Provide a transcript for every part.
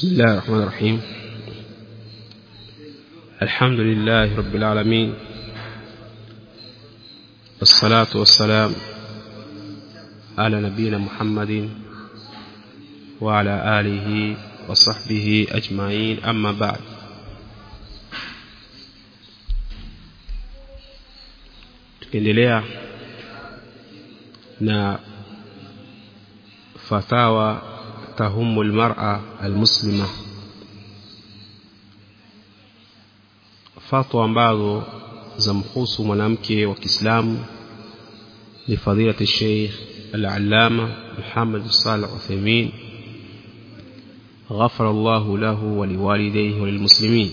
بسم الله الرحمن الرحيم الحمد لله رب العالمين والصلاة والسلام على نبينا محمد وعلى آله وصحبه أجمعين أما بعد tukiendelea na fatawa tahumu almar'a almuslima fatwa ambazo zamhusu mwanamke wa Kiislamu ni fadilati Sheikh al-Allama Muhammad Salih Uthaymeen غفر الله له ولوالديه وللمسلمين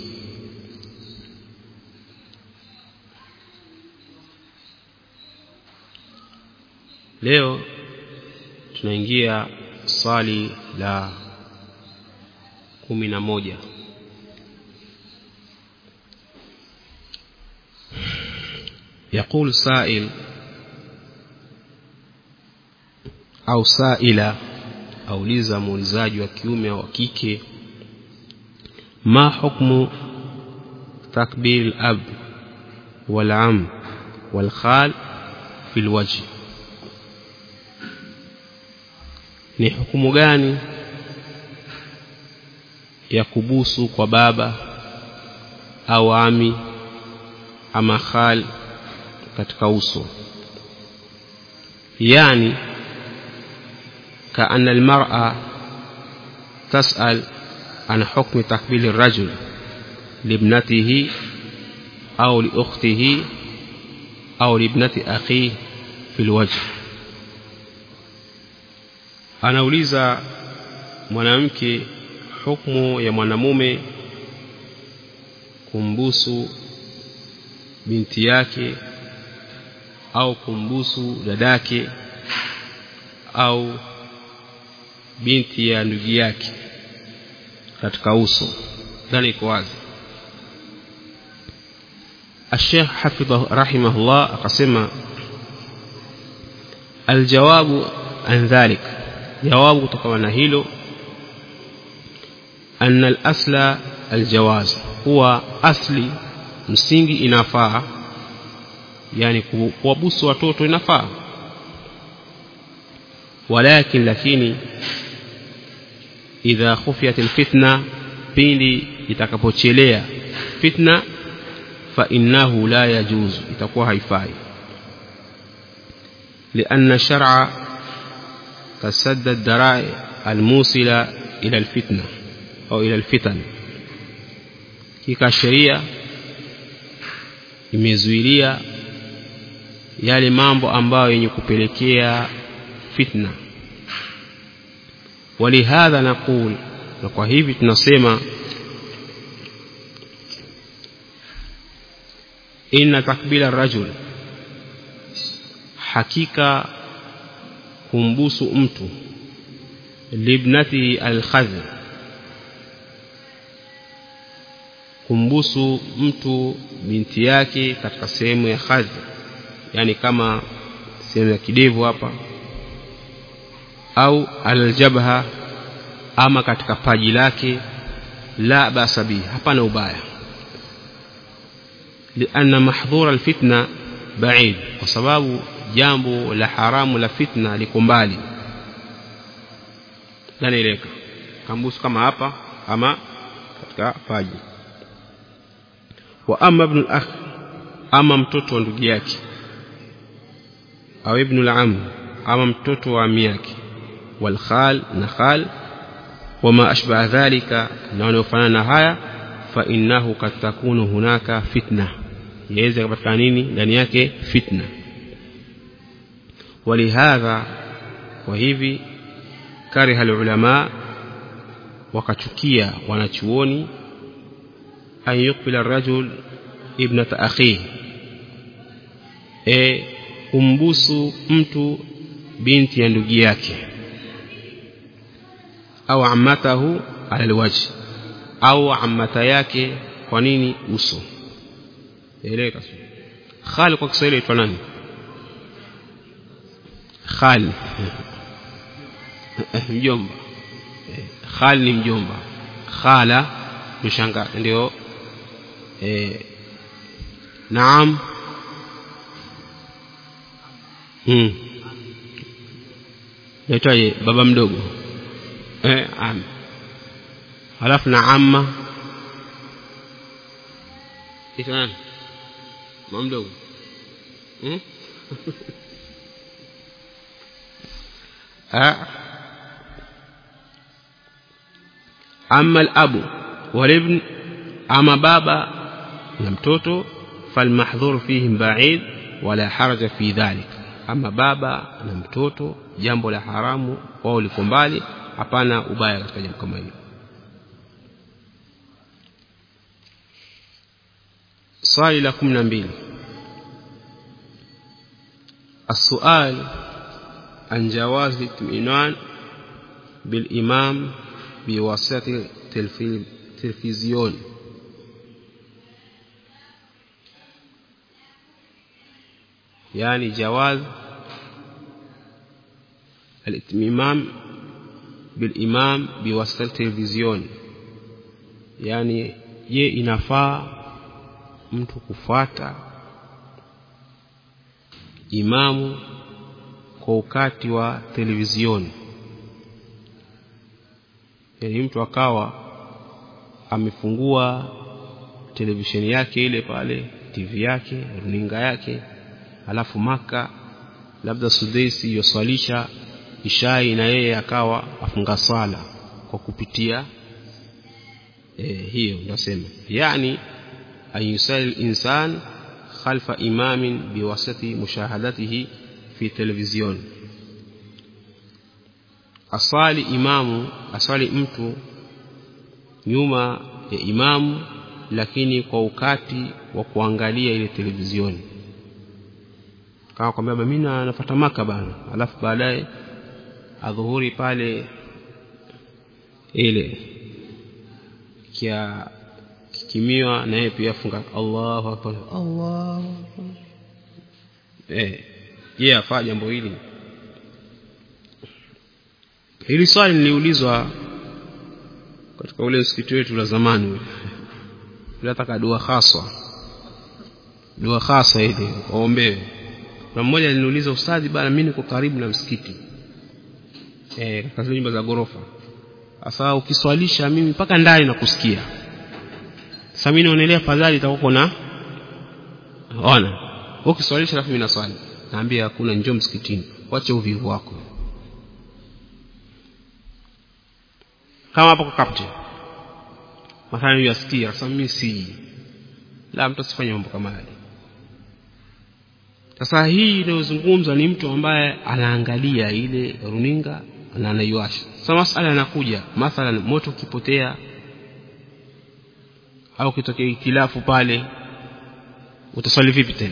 leo tunaingia swali la kumi na moja يقول سائل au saila auliza muulizaji wa kiume au kike ma hukmu takbir al-ab wal-am wal-khal fi al-wajh ni hukumu gani ya kubusu kwa baba au ami ama khal katika uso yani كأن المرأة تسأل عن حكم تقبيل الرجل لابنته أو لأخته أو لابنة أخيه في الوجه anauliza mwanamke hukumu ya mwanamume kumbusu binti yake au kumbusu dadake au binti ya ndugu yake katika uso ndani iko wazi الشيخ حفظه رحمه الله أقسم الجواب عن ذلك جواب تكون هيلو أن الأصل الجواز هو أصلي msingi inafaa yani kuwabusu watoto inafaa walakin lakini idha khufiyat alfitna pindi itakapochelea fitna fa innahu la yajuzu itakuwa haifai لأن الشرع قد سد الذرائع الموصلة إلى الفتنة أو إلى الفتن kika sheria imezuilia yale mambo ambayo yenye kupelekea fitna ولهذا نقول na kwa hivi tunasema inna takbila rajul hakika kumbusu mtu libnati alkhadh kumbusu mtu binti yake katika sehemu ya khadh yani kama sehemu ya kidevu hapa au aljabha ama katika paji lake la basa bihi hapana ubaya lianna mahdhura alfitna ba'id kwa sababu jambo la haramu la fitna liko mbali lanaeleka kambusu kama hapa ama katika paji wa ama ibn al-akh ama mtoto wa ndugu yake au ibn al-am ama mtoto wa ami yake wal khal na khal wama ashbaha dhalika na wanaofanana haya fa innahu kad takunu hunaka fitna yaweza kupatikana nini ndani yake fitna ولهذا وهذه كره العلماء wakachukia wanachuoni an yukbila rajul ibnata akhihi e kumbusu mtu binti ya ndugu yake au ammatahu ala alwajh au ammata yake kwa nini uso eleka khali kwa Kiswahili itwa nani khali mjomba khali ni mjomba khala mshanga ndio eh naam hmm yaitwaje baba mdogo eh am halafu na amma kitu nani mama mdogo hmm? amma al-abu wal-ibn ama baba na mtoto falmahdhur fihim ba'id wala haraja fi dhalik ama baba na mtoto jambo la haramu wao liko mbali hapana ubaya katika jambo kama hilo swali la 12 السؤال عن جواز الاطمئنان بالإمام بواسطة التلفزيون يعني جواز الاتمام بالإمام بواسطة التلفزيون يعني je inafaa mtu kufuata imamu kwa ukati wa televizioni yani mtu akawa amefungua televisheni yake ile pale TV yake runinga yake alafu maka labda sudesi yoswalisha ishai na yeye akawa afunga swala kwa kupitia e, hiyo nasema yani ayusali insan khalfa imamin biwasati mushahadatihi fi televizion aswali imamu aswali mtu nyuma ya imamu lakini kwa ukati wa kuangalia ile televizioni kama kwambia mimi nafuata maka bana alafu baadaye adhuhuri pale ile kia kimiwa na yeye pia funga Allahu akbar Allahu akbar eh yeye afaa jambo hili hili swali niliulizwa katika ule msikiti wetu la zamani ule tunataka dua haswa dua haswa ile waombewe na mmoja aliniuliza ustadhi bana mimi niko karibu na msikiti eh katika zile nyumba za gorofa sasa ukiswalisha mimi mpaka ndani nakusikia sasa mimi naonelea fadhali itakuwa na ona ukiswalisha alafu mimi naswali naambia hakuna njoo msikitini wache uvivu wako kama hapo kwa captain mathalan yasikia sasa mimi si la mtu asifanye mambo kama yale sasa hii inayozungumzwa ni mtu ambaye anaangalia ile runinga na anaiwasha sasa masala yanakuja mathalan moto ukipotea au kitokea itilafu pale utaswali vipi tena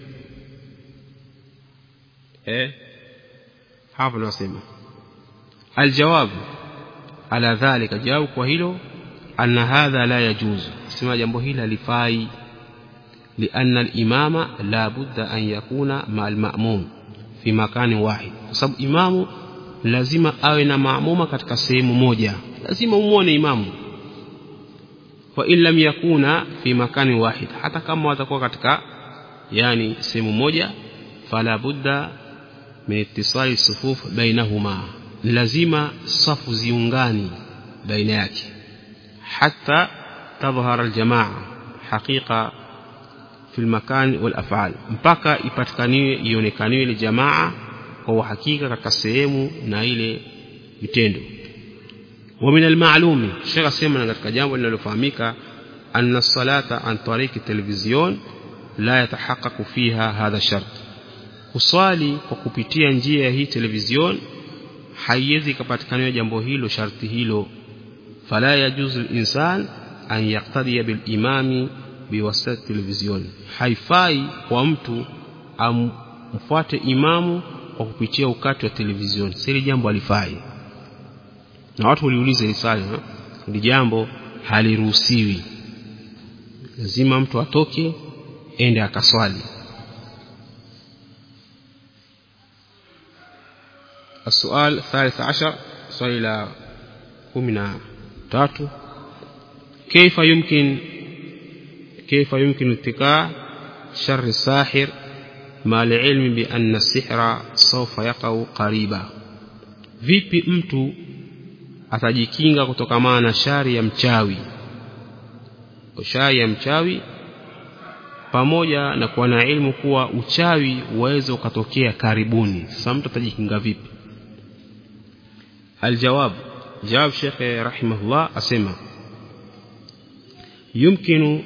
eh hapo nasema aljawabu ala dhalika jawabu kwa hilo anna hadha la yajuzu sema jambo hili halifai لأن الإمام لا بد أن يكون مع المأموم في مكان واحد sababu imamu lazima awe na maamuma katika sehemu moja lazima umuone imamu wa in lam yakuna fi makani wahid hata kama watakuwa katika yani sehemu moja fala budda min ittisali sufuf bainahuma lazima safu ziungani baina yake hatta tadhhara aljamaa haqiqa fi almakan walaf'al mpaka ipatikaniwe ionekaniwe ile jamaa kwa uhakika katika sehemu na ile vitendo ومن المعلوم شيخ سيما katika jambo linalofahamika أن الصلاة عن طريق التلفزيون لا يتحقق فيها هذا الشرط kuswali kwa kupitia njia ya hii televizion haiwezi kupatikana jambo hilo sharti hilo fala yajuzu insan an yaqtadiya bil imami biwasitati televizion haifai kwa mtu amfuate imamu kwa kupitia ukati wa televizion sili jambo alifai na watu waliuliza hili swali hili jambo haliruhusiwi lazima mtu atoke ende akaswali السؤال الثالث عشر سؤال كمنا تاتو كيف يمكن كيف يمكن اتقاء شر الساحر مع العلم بأن السحر سوف يقع قريبا vipi mtu atajikinga kutokamana na shari ya mchawi shari ya mchawi pamoja na kuwa na ilmu kuwa uchawi uweze ukatokea karibuni sasa mtu atajikinga vipi aljawab jawab shekhe rahimahullah asema yumkinu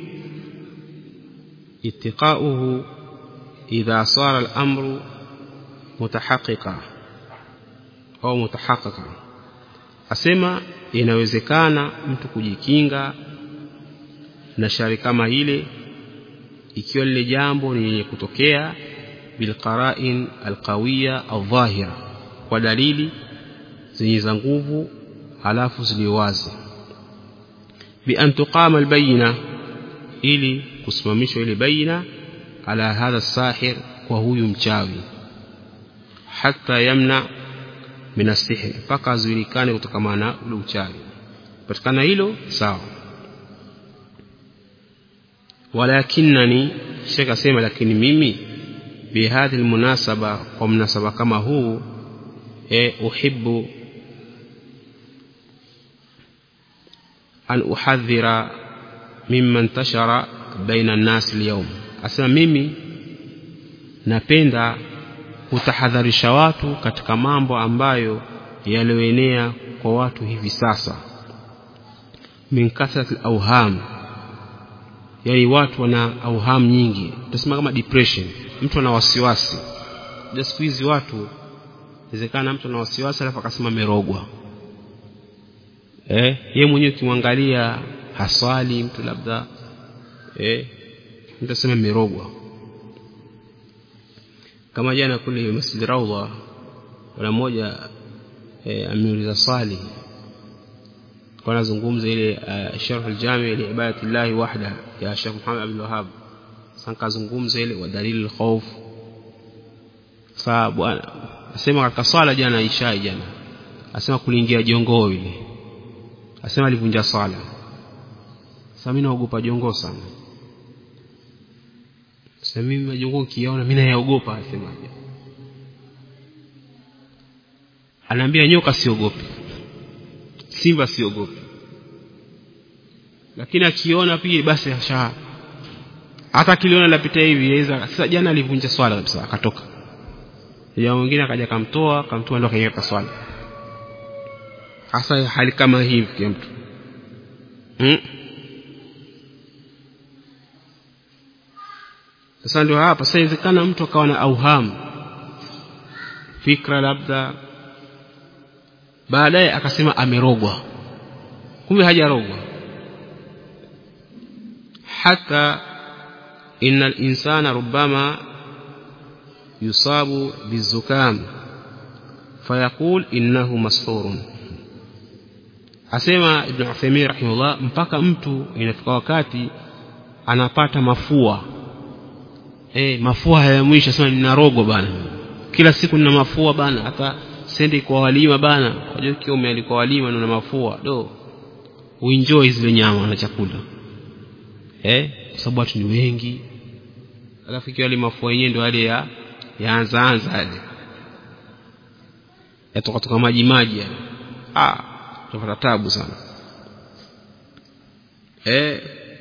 اتقاؤه إذا صار الأمر متحققا أو متحققا asema inawezekana mtu kujikinga na shari kama ile ikiwa lile jambo ni lenye kutokea bilqara'in alqawiya aldhahira kwa dalili zenye za nguvu halafu ziliwazi bi an tuqama albayna ili kusimamishwa ile baina ala hadha sahir kwa huyu mchawi hata yamna min asihri mpaka azuilikane kutokana na ule uchawi patikana hilo sawa walakinani shekh asema lakini mimi bihadhi almunasaba kwa mnasaba kama huu e uhibbu an uhadhira mimma intashara baina an-nas al-yawm asema mimi napenda kutahadharisha watu katika mambo ambayo yalioenea kwa watu hivi sasa min kasrat awham yani watu wana auham nyingi tutasema kama depression mtu ana wasiwasi ndio siku hizi watu inawezekana mtu ana wasiwasi alafu akasema merogwa eh yeye mwenyewe ukimwangalia haswali mtu labda eh mtu asema merogwa kama jana kule Masjid Raudha kuna mmoja eh, ameuliza swali kwa nazungumza ile uh, sharh al-jami' li ibadatillahi wahda ya Sheikh Muhammad Abdul Wahhab sanka zungumza ile wa dalil al-khawf fa bwana asema katika swala jana Isha jana asema kuliingia jongoo ile asema alivunja swala sasa mimi naogopa jongoo sana sasa mimi majongoo kiona mimi nayaogopa asemaje anaambia nyoka siogopi simba siogopi lakini akiona pia basi asha hata kiliona lapita hivi yaweza sasa jana alivunja swala kabisa akatoka ya mwingine akaja kamtoa kamtoa ndio akaiweka swala hasa hali kama hivi kwa mtu hmm? sasa ndio hapa sasa inawezekana mtu akawa na auhamu fikra labda baadaye akasema amerogwa kumbe hajarogwa hata inna al-insana rubbama yusabu bizukam fayaqul innahu mashurun asema ibn Uthaymeen rahimahullah mpaka mtu inafika wakati anapata mafua eh mafua hayamwisha sema ninarogwa bana kila siku nina mafua bana hata sendi kwa walima bana unajua kiume alikuwa walima na mafua do uenjoy zile nyama na chakula eh kwa sababu watu ni wengi alafu ikiwa ile mafua yenyewe ndio yale ya yaanza anza yale yatoka toka maji maji yale ah tutapata tabu sana eh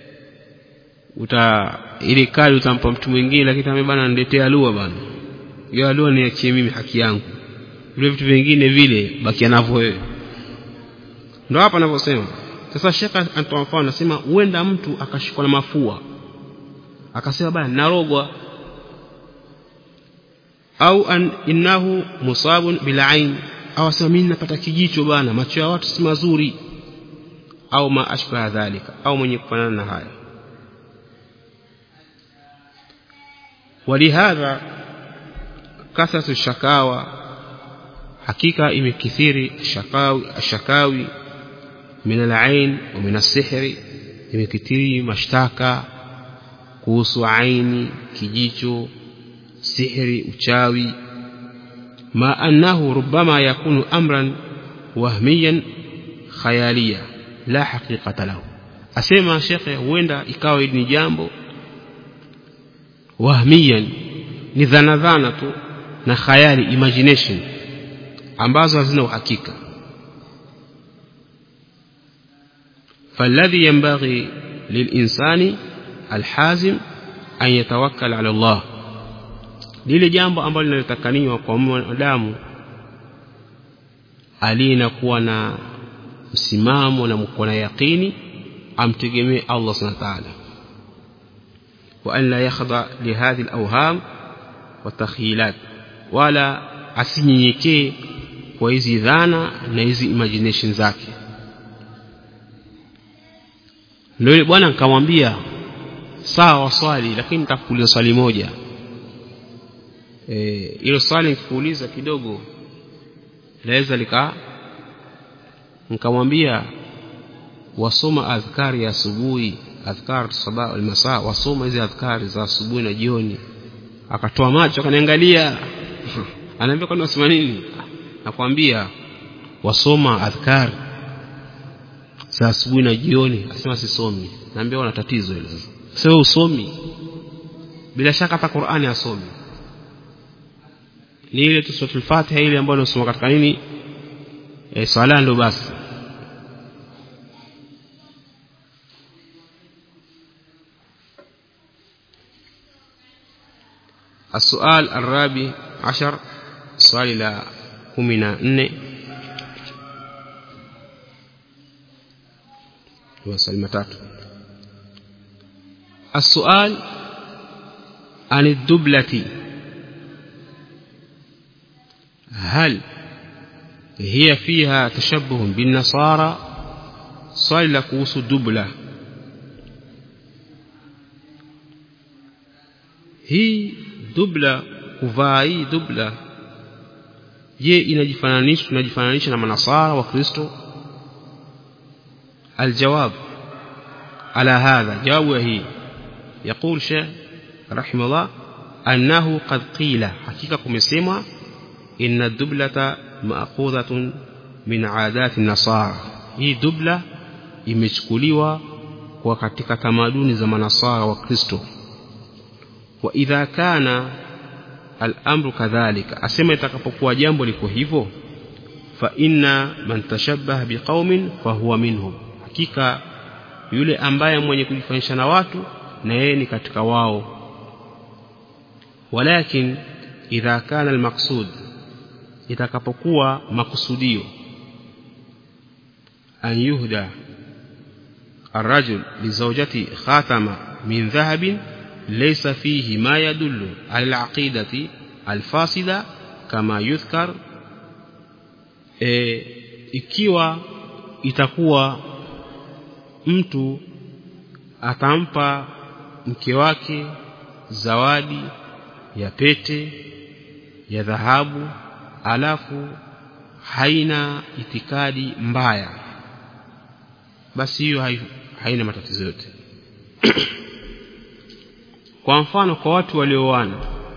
uta ile kali utampa mtu mwingine lakini kama bana niletea alua bana hiyo alua niachie mimi haki yangu vile vitu vingine vile bakia navyo wewe ndio hapa anavyosema sasa shekha anatoa mfano anasema huenda mtu akashikwa na mafua akasema bana narogwa au an innahu musabun bilain au asema mimi napata kijicho bana macho ya watu si mazuri au ma ashbaha dhalika au mwenye kufanana na haya ولهذا كثرة الشكاوى hakika imekithiri shakawi shakawi min al-ain wa min as-sihri imekithiri mashtaka kuhusu aini kijicho sihri uchawi ma annahu rubbama yakunu amran wahmiyan khayaliya la haqiqata lahu asema shekhe huenda ikawa hili ni jambo wahmiyan ni dhana dhana tu na khayali imagination ambazo hazina uhakika فالذي ينبغي للإنسان الحازم أن يتوكل على الله lile jambo ambalo linalotakaniwa kwa mwanadamu alina kuwa na msimamo na mko na yaqini amtegemee Allah subhanahu wa ta'ala wa an la yakhdha li hadhihi al-awham wa takhyilat wala asinyenyekee kwa hizi dhana na hizi imagination zake ndio bwana nikamwambia sawa swali lakini nitakuuliza swali moja eh hilo swali nikikuuliza kidogo laweza lika nikamwambia wasoma adhkari ya asubuhi adhkar sabah wal masaa wasoma hizi adhkari za asubuhi na jioni akatoa macho akaniangalia anaambia kwani wasoma nini nakwambia wasoma adhkar za asubuhi na jioni asema sisomi naambia wana tatizo hilo sasa usomi bila shaka hata Qur'ani asomi ni ile tu suratul Fatiha ile ambayo unasoma katika nini e, swala ndo basi السؤال الرابع عشر سؤال إلى كمنا نne maswali matatu السؤال عن الدبلة هل هي فيها تشبه بالنصارى swali la kuhusu dubla hii dubla kuvaa hii dubla je inajifananisha tunajifananisha na manasara wa kristo الجواب على هذا جواب هي يقول شيخ رحمه الله أنه قد قيل حقيقة كمسيمة إن الدبلة مأخوذة من عادات النصارى هي دبلة imechukuliwa kwa katika tamaduni za manasara wa Kristo wa idha kana al-amru kadhalika asema itakapokuwa jambo liko hivyo fa inna man tashabbaha biqaumin fa huwa minhum hakika yule ambaye mwenye kujifanisha na watu na yeye ni katika wao walakin idha kana al-maqsud itakapokuwa makusudio an yuhda الرجل لزوجته خاتم من ذهب ليس فيه ما يدل على العقيدة الفاسدة كما يذكر e, ikiwa itakuwa mtu atampa mke wake zawadi ya pete ya dhahabu alafu haina itikadi mbaya basi hiyo haina matatizo yote kwa mfano kwa watu walioana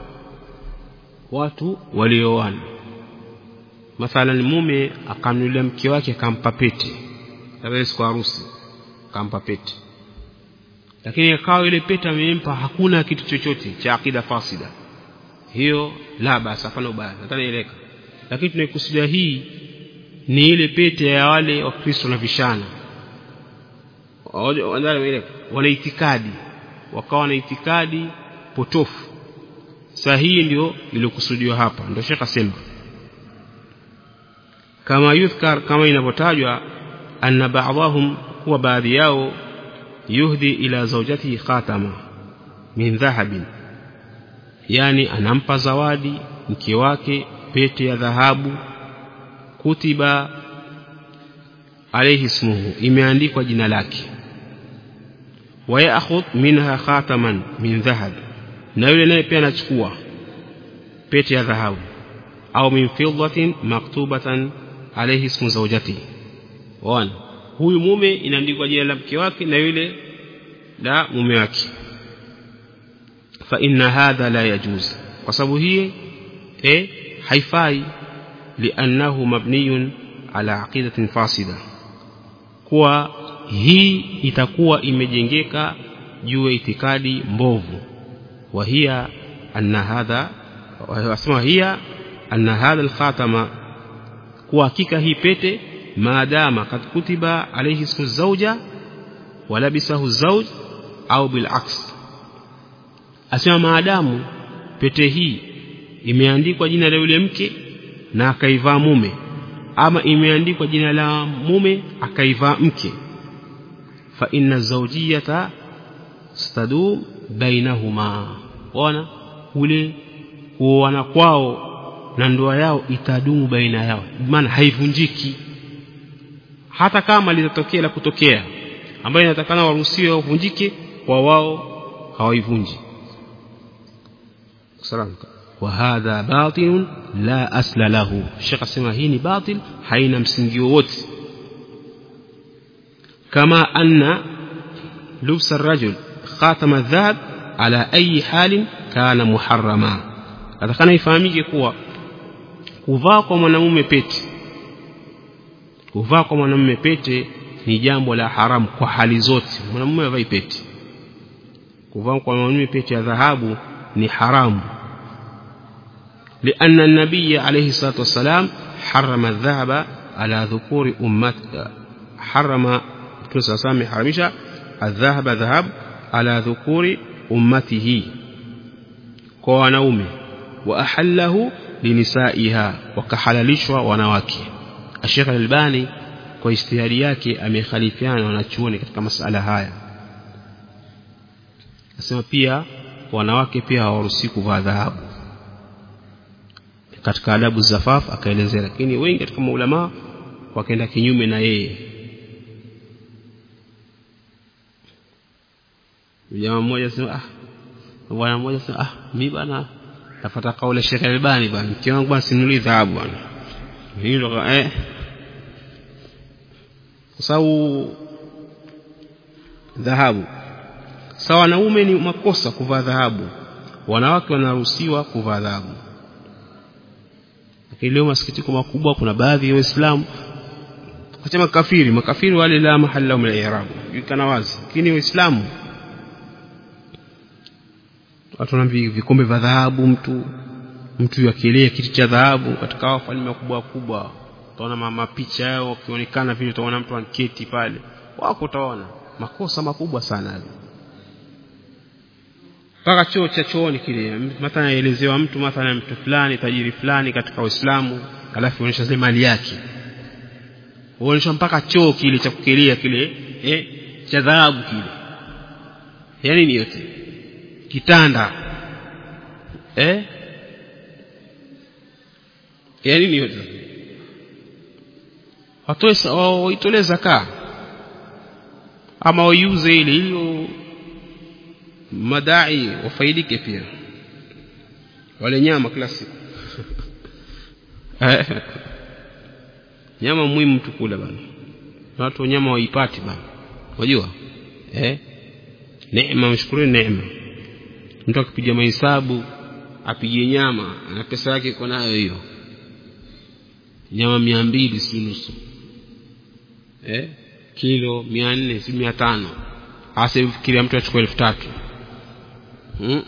watu walioana mathalan mume akamnulia mke wake akampa pete labda siku harusi akampa pete lakini akawa ile pete amempa hakuna kitu chochote cha akida fasida hiyo la basi hapana ubaya natanieleka lakini tunaikusudia hii ni ile pete ya wale wa Kristo na vishana wana itikadi wakawa na itikadi potofu sahihi ndio iliyokusudiwa hapa ndio Sheikh asema kama yudhkar kama inavyotajwa anna ba'dahum huwa baadhi yao yuhdi ila zawjatihi khatama min dhahabin yani anampa zawadi mke wake pete ya dhahabu kutiba alayhi ismuhu imeandikwa jina lake wayakhudh minha khataman min dhahab na yule naye pia anachukua pete ya dhahabu au min fiddatin maktubatan alayhi ismu zawjati wana huyu mume inaandikwa jina la mke wake na yule la mume wake fa inna hadha la yajuz kwa sababu hii eh haifai li'annahu mabniyun ala aqidatin fasida kuwa hii itakuwa imejengeka juu ya itikadi mbovu wa hiya anna hadha wasema hiya anna hadha alkhatama kwa hakika hii pete maadama kad kutiba alayhi ismu zawja walabisahu zawj au bilaks asema maadamu pete hii imeandikwa jina la yule mke na akaivaa mume ama imeandikwa jina la mume akaivaa mke fa inna zawjiyata stadum bainahuma ona ule kuoana kwao na ndoa yao itadumu baina yao maana haivunjiki hata kama litatokea la kutokea ambayo inatakana waruhusiwe wavunjike kwa wao hawaivunji wa hadha batil la asla lahu shekh asema hii ni batil haina msingi wowote kama anna lubsa الرجل خاتم الذهب على أي حال كان محرما atakana ifahamike kuwa kuvaa kwa mwanamume pete kuvaa kwa mwanamume pete ni jambo la haramu kwa hali zote mwanamume avai pete kuvaa kwa mwanamume pete ya dhahabu ni haramu لأن النبي عليه الصلاة والسلام حرم الذهب على ذكور أمة حرم صلى حرمش الذهب ذهب على ذكور أمته كوانومه وأحله لنسائها وكحللشوا wanawake Sheikh Al-Albani kwa istihadi yake amekhalifiana na wanachuoni katika masala haya Nasema pia wanawake pia hawaruhusi kuvaa dhahabu katika adabu zafaf akaelezea lakini wengi katika maulama wakaenda kinyume na yeye jamaa mmoja sema ah bwana mmoja sema ah mimi bana tafuta kauli Sheikh Albani bwana mke wangu bwana sinuli dhahabu bwana hilo eh kwa sababu dhahabu sawa wanaume ni makosa kuvaa dhahabu wanawake wanaruhusiwa kuvaa dhahabu lakini leo masikitiko makubwa kuna baadhi ya waislamu kacha makafiri makafiri wale la mahali lao min al-i'rab yukana wazi lakini waislamu watu wanaambia vikombe vya dhahabu mtu mtu yakielea kiti cha dhahabu katika wafalme wakubwa wakubwa utaona mapicha yao wakionekana vile utaona mtu anketi pale wako utaona makosa makubwa sana mpaka choo cha chooni kile mathalan aelezewa mtu mathalan mtu fulani tajiri fulani katika Uislamu alafu onyesha zile mali yake onyesha mpaka choo kile cha kukelia kile eh cha dhahabu kile yani ni yote kitanda eh yani ni yote watoe waitolee zaka ama waiuze ile ili madai wafaidike pia wale nyama kila siku nyama muhimu mtu kula bana watu nyama waipati bana unajua eh neema mshukuru neema mtu akipiga mahesabu apige nyama na pesa yake iko nayo hiyo nyama mia mbili si nusu eh kilo mia nne si mia tano hasa fikiria mtu achukua elfu tatu hmm.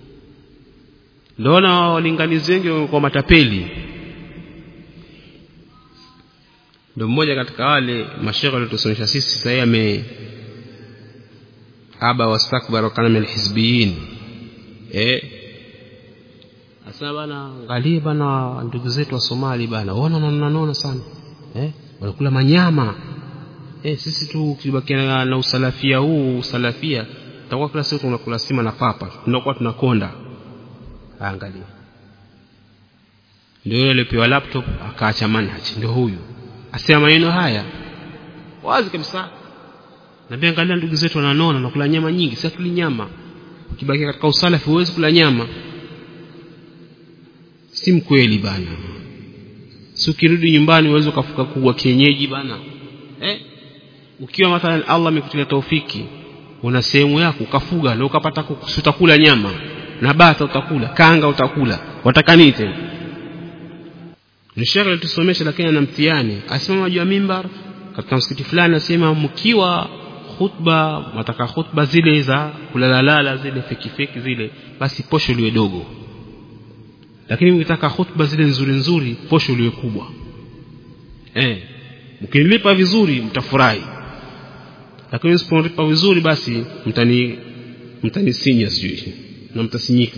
ndoona walinganizi wengi kwa matapeli ndo mmoja katika wale mashekhe waliotusomesha sisi sahii ame aba wastakbara kana min alhizbiyin eh asema bana angalie bana ndugu zetu wa Somali bana wana wananona sana eh wanakula manyama eh sisi tu kibakia na, na usalafia huu usalafia tutakuwa kila siku tunakula sima na papa tunakuwa tunakonda angalia ndio yule alipewa laptop akaacha manhaj ndio huyu asema maneno haya wazi kabisa na pia angalia ndugu zetu wananona na kula nyama nyingi si tuli nyama ukibaki katika usalafi huwezi kula nyama si mkweli bana si ukirudi nyumbani uweze ukafuka kubwa kienyeji bana eh ukiwa mathalan Allah amekutia taufiki una sehemu yako ukafuga na ukapata utakula nyama na bata utakula kanga utakula wataka nini tena ni shekhe alitusomesha lakini ana mtihani asimama juu ya mimbar katika msikiti fulani nasema mkiwa khutba mataka khutba zile za kulalalala zile feki feki zile basi posho liwe dogo lakini mkitaka khutba zile nzuri nzuri posho liwe kubwa eh mkinilipa vizuri mtafurahi lakini msipolipa vizuri basi mtani mtanisinya sijui na mtasinyika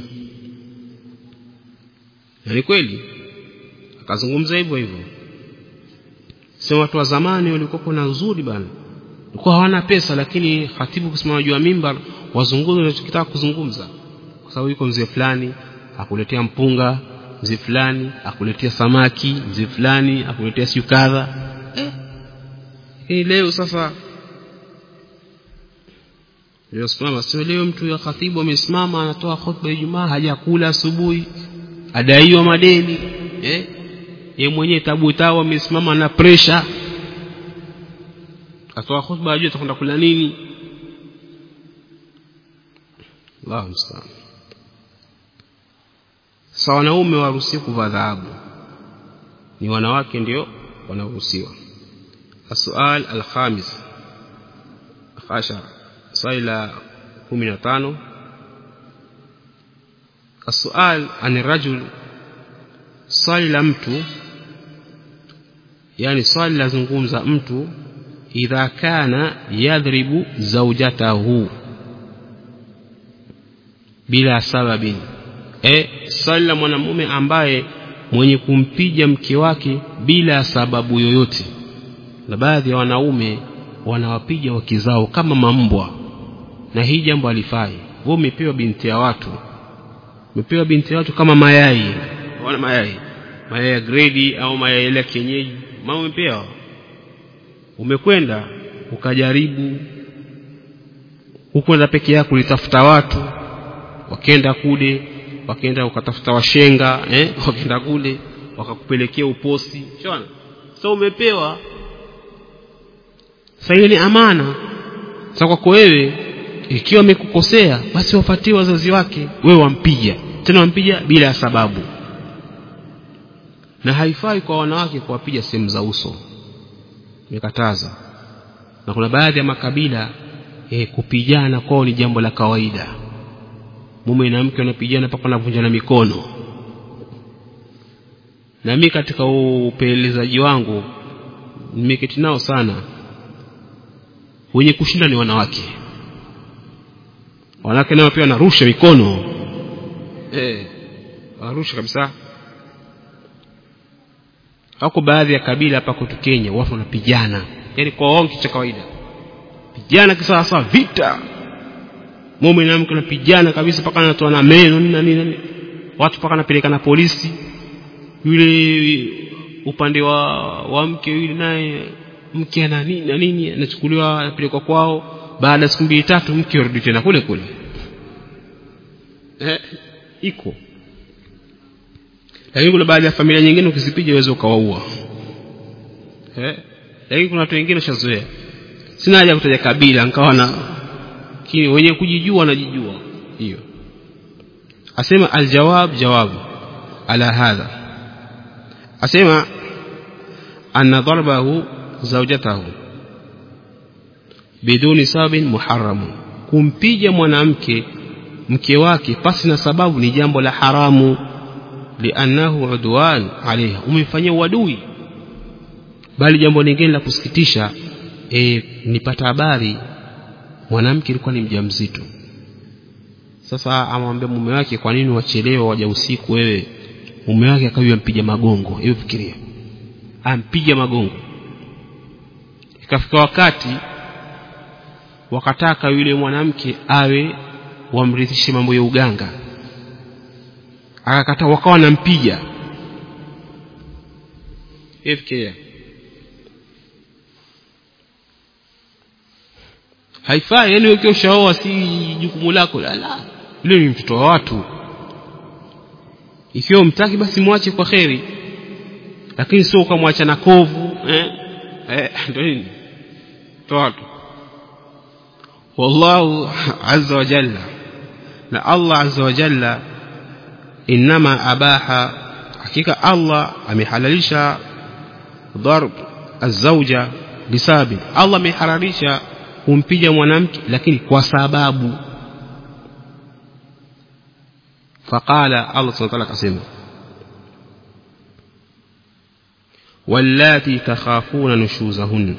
na ni kweli akazungumza hivyo hivyo sema watu wa zamani walikuwa na uzuri bana walikuwa hawana pesa lakini khatibu kusimama juu ya mimbar wazungumze wanachotaka kuzungumza kwa sababu yuko mzee fulani akuletea mpunga mzee fulani akuletea samaki mzee fulani akuletea siu kadha eh. hii leo sasa leo simama sio leo mtu ya khatibu amesimama anatoa khutba ya Ijumaa hajakula asubuhi adaiwa madeni eh ye mwenyewe tabu tabu amesimama na pressure atoa khutba ajue atakwenda kula nini Allahu musta'an sa wanaume waruhusiwa kuvaa dhahabu ni wanawake ndio wanaruhusiwa السؤال الخامس عشر سؤال 15 السؤال عن الرجل swali la mtu yani swali lazungumza mtu idha kana yadhribu zawjatahu bila sababin e swali la mwanamume ambaye mwenye kumpija mke wake bila sababu yoyote na baadhi ya wanaume wanawapiga wake zao kama mambwa na hii jambo alifai wewe umepewa binti ya watu umepewa binti ya watu kama mayai wana mayai mayai ya gredi au mayai ya kienyeji mama umepewa umekwenda ukajaribu hukwenda peke yako ulitafuta watu wakenda kule wakenda ukatafuta washenga eh wakenda kule wakakupelekea uposi shona so umepewa sasa hiyo ni amana sasa kwako wewe ikiwa amekukosea basi wafuatie wazazi wake wewe wampiga tena wampiga bila ya sababu na haifai kwa wanawake kuwapiga sehemu za uso imekataza na kuna baadhi ya makabila eh, kupigana kwao ni jambo la kawaida mume na mke wanapigana mpaka wanavunjana mikono na mi katika upelelezaji wangu nimeketi nao sana wenye kushinda ni wanawake wanawake nao pia wanarusha mikono eh, wanarusha kabisa hako baadhi ya kabila hapa kwetu Kenya watu wanapigana yani kwa wao cha kawaida pigana kisawasawa vita mume na mke wanapigana kabisa mpaka anatoa na meno na nini nini watu mpaka anapeleka polisi yule upande wa wa mke yule naye mke ana nini na nini anachukuliwa anapelekwa kwao baada ya siku mbili tatu mke arudi tena kule kule eh, iko lakini kuna baadhi ya familia nyingine ukizipiga uweze ukawaua eh lakini kuna watu wengine washazoea sina haja kutaja kabila nikawa na lakini wenye kujijua wanajijua hiyo asema aljawab jawabu ala hadha asema anna darbahu zawjatahu biduni sababin muharramu kumpiga mwanamke mke wake pasi na sababu ni jambo la haramu liannahu udwan alaiha umemfanyia uadui bali jambo lingine la kusikitisha e, nipata habari mwanamke alikuwa ni mjamzito sasa amwambia mume wake kwa nini wachelewa waja usiku wewe mume wake akawa ampiga magongo hebu fikiria ampiga magongo ikafika wakati wakataka yule mwanamke awe wamrithishe mambo ya uganga akakataa wakawa nampiga fikiria haifai yani ukiwa ushaoa si jukumu lako la yule ni mtoto wa watu ikiwa mtaki basi mwache kwa kheri lakini sio ukamwacha na kovu eh eh ndio nini watu wallahu azza wa jalla na Allah azza wa jalla inma abaha hakika Allah amehalalisha darb الزوجة lisababi Allah ameharamisha kumpiga mwanamke lakini kwa sababu faqala Allah subhanahu wa ta'ala akasema wallati takhafuna nushuzahunna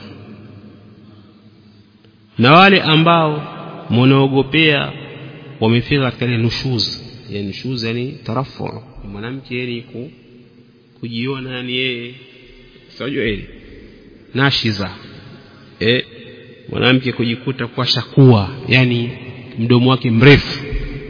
na wale ambao mnaogopea wamefika katika ile nushuz yani nushuz yani tarafu mwanamke yani ku kujiona yani yeye sijui ile nashiza eh mwanamke kujikuta kwa shakua yani mdomo wake mrefu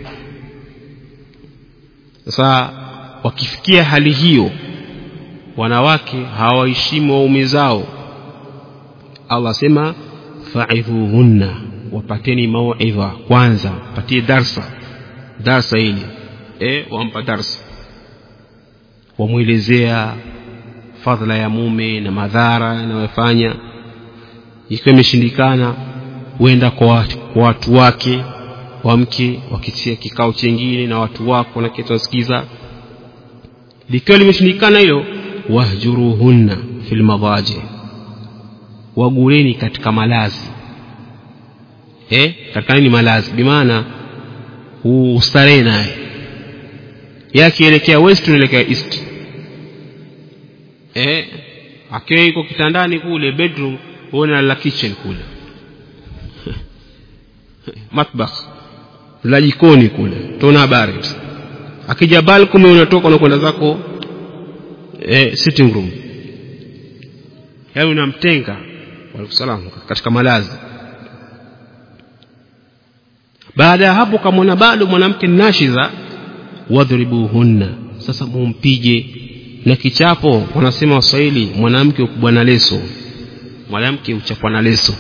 sasa wakifikia hali hiyo wanawake hawaheshimu waume zao Allah asema fa'idhuhunna wapateni mauidha kwanza patie darsa darsa hili eh wampa darsa wamwelezea fadhila ya mume na madhara yanayofanya ikiwa imeshindikana huenda kwa watu, kwa watu wake wamke wakitia kikao chengine na watu wako na kitu wasikiza likiwa limeshindikana hilo wahjuruhunna fil madaji waguleni katika malazi eh katika nini malazi bimaana ustarehe naye yakielekea west unaelekea east eh akiwa yuko kitandani kule bedroom uone la kitchen kule matbakh la jikoni kule tuna habari akija balcony unatoka unakwenda zako eh, sitting room yaani unamtenga waalaikumsalam katika malazi baada ya hapo kamwona bado mwanamke nashiza wadhribuhunna sasa mumpige na kichapo wanasema waswahili mwanamke ukubwa na leso mwanamke uchapwa na leso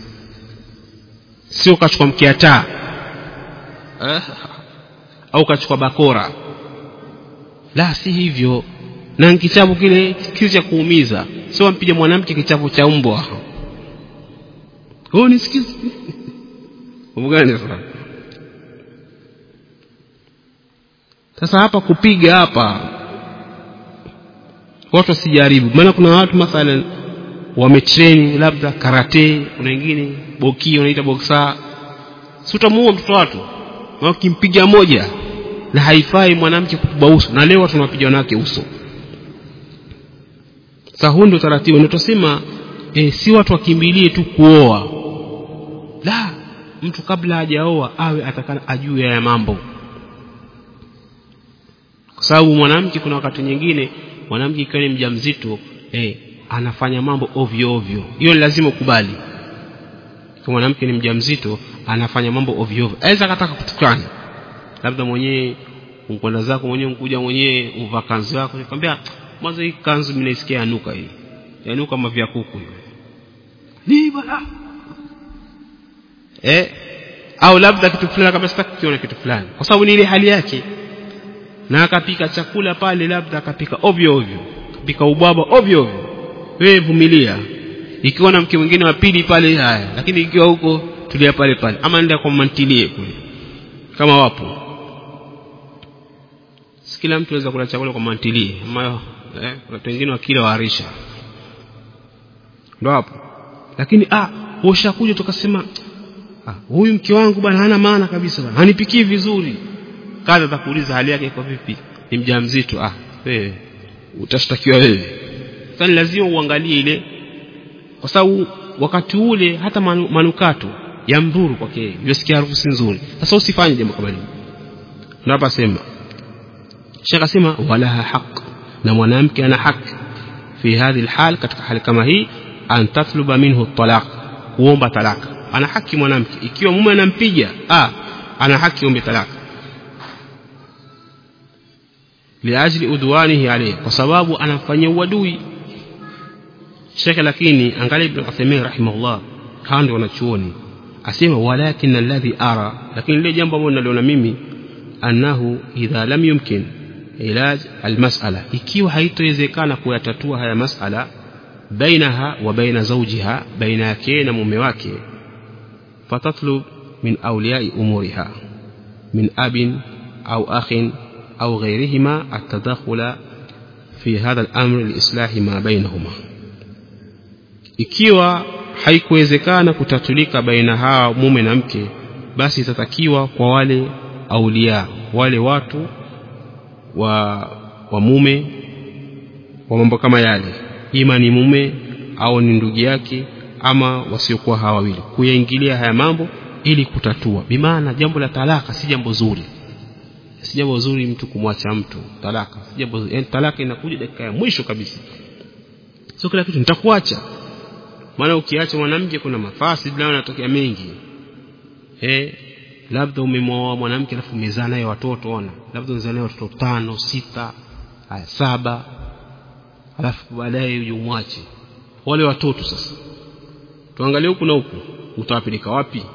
sio ukachukua mkiataa eh, au ukachukua bakora la si hivyo na kichapo kile kile cha kuumiza sio mpige mwanamke kichapo cha mbwa oh nisikize gani sasa sasa hapa kupiga hapa watu wasijaribu maana kuna watu mathalan wametrain labda karate kuna wengine boki wanaita boksa si utamuua mtoto watu na ukimpiga moja na haifai mwanamke kukuba uso na leo tunawapiga wanawake uso sasa huu ndio taratibu ndio tusema e, si watu wakimbilie tu kuoa la mtu kabla hajaoa awe atakana ajue haya mambo kwa sababu mwanamke kuna wakati nyingine mwanamke ikiwa ni mjamzito eh, anafanya mambo ovyo ovyo hiyo lazima ukubali kwa mwanamke ni mjamzito anafanya mambo ovyo ovyo aweza akataka kutukana labda mwenyewe ukwenda zako mwenyewe ukuja mwenyewe uvaa kanzu yako nikwambia mwanzo hii kanzu mimi naisikia yanuka hii yanuka kama vya kuku hiyo ni bala eh au labda kitu fulani kama sitaki kukiona kitu fulani kwa sababu ni ile hali yake na akapika chakula pale labda akapika ovyo ovyo akapika ubwabwa ovyo ovyo wewe vumilia ikiwa na mke mwingine wa pili pale haya lakini ikiwa huko tulia pale pale ama nenda kwa mantilie kule kama wapo kila mtu anaweza kula chakula kwa mantilie ama eh, watu wengine wakila waarisha ndo hapo lakini ah ushakuja tukasema ah, huyu mke wangu bwana hana maana kabisa bwana hanipikii vizuri kaza atakuuliza hali yake iko vipi ni mjamzito ah wewe utashtakiwa wewe sasa ni lazima uangalie ile kwa sababu wakati ule hata manu, manukato ya mdhuru kwake yosikia harufu si nzuri sasa usifanye jambo kama hilo ndio hapa sema Sheikh asema walaha haq na mwanamke ana haki fi hadhi alhal katika hali kama hii an tatluba minhu talaq kuomba talaka ana haki mwanamke ikiwa mume anampiga ah ana haki ombe talaka liajli udwanihi alayhi kwa sababu anamfanyia uadui Sheikh lakini angalia Ibn Uthaymeen rahimahullah kando wanachuoni asema walakin alladhi ara lakini lile jambo ambalo naliona mimi annahu idha lam yumkin ilaj almas'ala ikiwa haitowezekana kuyatatua haya mas'ala bainaha wa baina zawjiha baina yake na mume wake fatatlub min awliyai umuriha min abin au akhin au ghayrihima atadakhula fi hadha al-amr li islahi ma bainahuma ikiwa haikuwezekana kutatulika baina hawa mume na mke basi itatakiwa kwa wale aulia wale watu wa wa mume wa mambo kama yale ima ni mume au ni ndugu yake ama wasiokuwa hawa wawili kuyaingilia haya mambo ili kutatua bimaana jambo la talaka si jambo zuri si jambo zuri mtu kumwacha mtu talaka si jambo zuri yani talaka inakuja dakika ya mwisho kabisa sio kila kitu nitakuacha maana ukiacha mwanamke kuna mafasi bila yanatokea mengi eh labda umemwoa mwanamke alafu umezaa naye watoto ona labda umezaa naye watoto tano sita haya saba alafu baadaye uje umwache wale watoto sasa tuangalie huku na huku utawapeleka wapi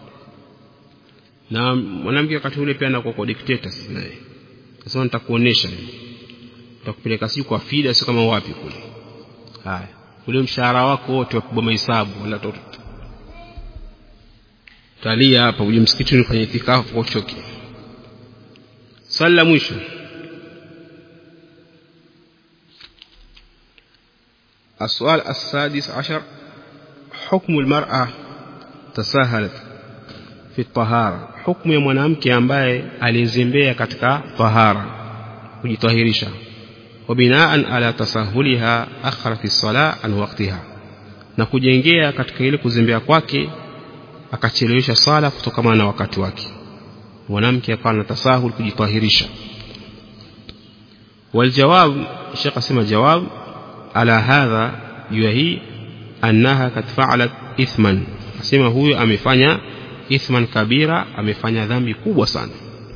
na mwanamke wakati ule pia anakuwa kwa dictator naye sasa nitakuonesha nitakupeleka si kwa fida sio kama wapi kule haya ule mshahara wako wote wa kuboma hesabu wala toto talia hapa uje msikitini ufanye itikafu kwa uchoke swali la mwisho السؤال السادس عشر حكم المرأة تساهلت في الطهارة حكم ya mwanamke ambaye alizembea katika tahara kujitahirisha وبناء على تساهلها أخرت الصلاة عن وقتها na kujengea katika ile kuzembea kwake akachelewesha sala kutokana na wakati wake mwanamke akawa na tasahul kujitahirisha waljawab shekh asema jawab ala hadha jua hii annaha kad faalat ithman asema huyo amefanya ithman kabira amefanya dhambi kubwa sana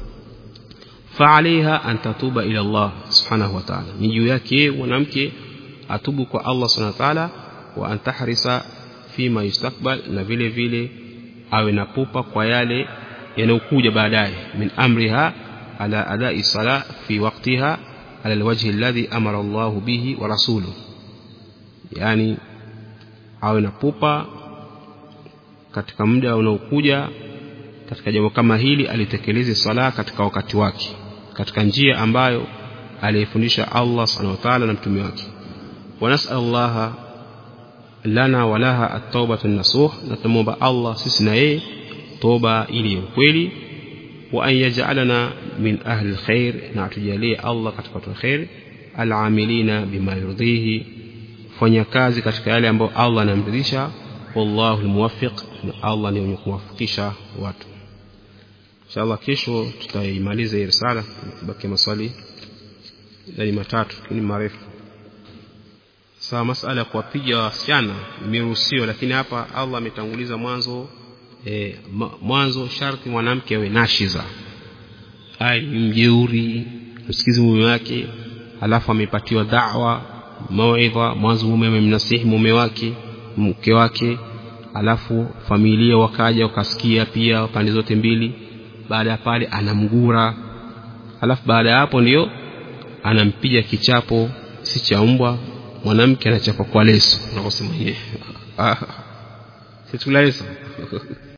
فعليها أن تتوب إلى الله سبحانه وتعالى نجو yake mwanamke atubu kwa Allah subhanahu wa ta'ala wa an tahrisa fima yustakbal na vile vile awe na pupa kwa yale yanayokuja baadaye min amriha ala adai sala fi waqtiha ala alwajhi alladhi amara Allah bihi wa rasuluhu yani awe na pupa katika muda unaokuja katika jambo kama hili alitekeleze sala katika wakati wake katika njia ambayo alifundisha Allah subhanahu wa ta'ala na mtume wake wa nas'alullaha lana wa laha at-taubatu an-nasuh na tumuomba Allah sisi na yeye toba ili ukweli wa an yaj'alana min ahli al-khair na atujalie Allah katika watu khair al-amilina bima yurdihi fanya kazi katika yale ambayo Allah anamridhisha wallahu al-muwaffiq na Allah ni mwenye kuwafikisha watu inshallah kesho tutaimaliza hii risala baki maswali ni matatu ni marefu sawa masala ya kuwapiga wasichana imeruhusiwa lakini hapa Allah ametanguliza mwanzo e, mwanzo sharti mwanamke awe nashiza ai mjeuri msikizi mume wake alafu amepatiwa da'wa mauidha mwanzo mume amemnasihi mume wake mke wake alafu familia wakaja wakasikia pia pande zote mbili baada ya pale anamgura alafu baada ya hapo ndio anampiga kichapo si cha mbwa mwanamke anachapa kwa leso nakosema yeye ah si tula leso